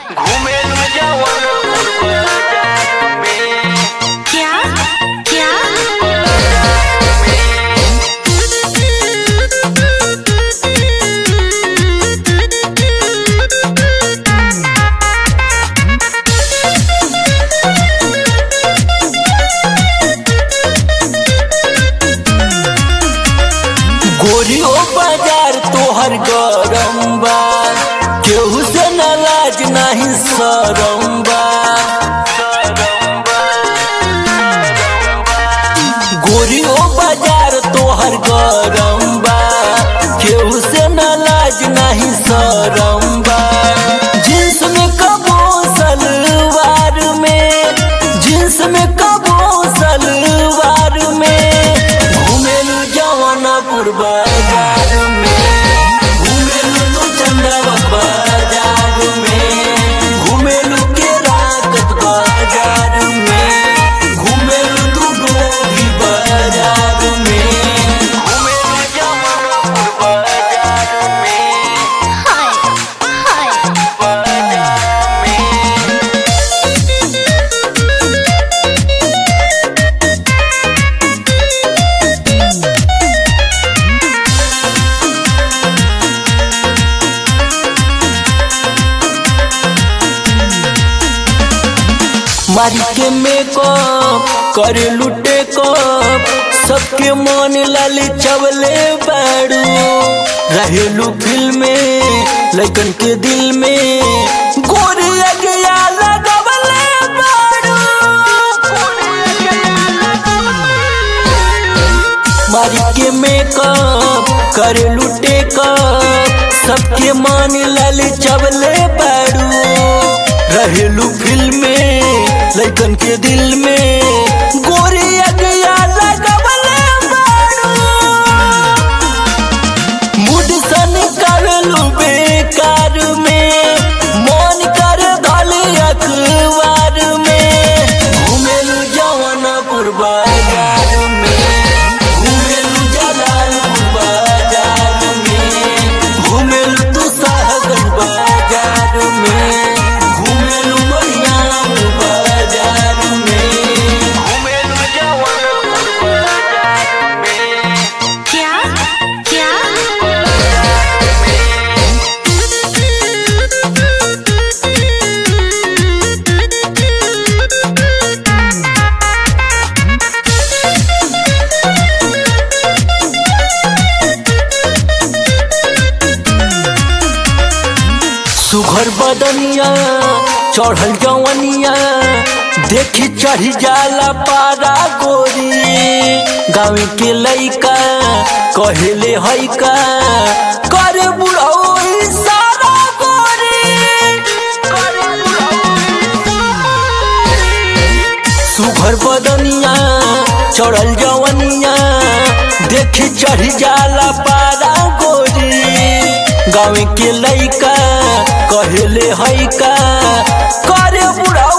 घूमेलू जवानपुर बाजार में क्या क्या गोरियो बाजार तोहर गरम बा केहू से नाराज नहीं सरम बा गोरियो बाजार तोहर गरम बा केहू से नाराज नहीं सरम बा जींस में कबो सलवार में जींस में कबो सलवार में घूमेलू जवानपुर बाजार में घूमेलू तो चंद्रवा बाजार में घूमेलू के राकत बाजार में घूमेलू तू डोभी बाजार में घूमेलू जवानपुर बाजार में हाय हाय बाजार में मारी के मेकअप करे लुटे कप सबके मन लाल चवले बाड़ू रहेलू फिल्म में लइकन के दिल में गोरी अगिया लगवले बाड़ू मारी के मेकअप करे लुटे कप सबके मन लाल चवले बाड़ू रहेलू फिल्म में लइकन के दिल में गोरी अगिया लगवले बाड़ू मूड सन करलू बेकार में मन कर धल अखबार में घूमेलू जवानपुर बाजार में घूमेलू जलालपुर बाजार में घूमेलू तू साहगंज बाजार में घूमेलू मरियाम बाजार में घूमेलू जवानपुर बाजार में क्या क्या सुघर बदनिया चढ़ल जवनिया देखी चढ़ी जाला पारा गोरी गाँव के लइका कहेले हैका करे बुढ़ऊ सारा गोरी सुघर बदनिया चढ़ल जवनिया देखी चढ़ी जाला पारा गोरी गाँव के लइका कहेले हैका करे बुढ़ऊ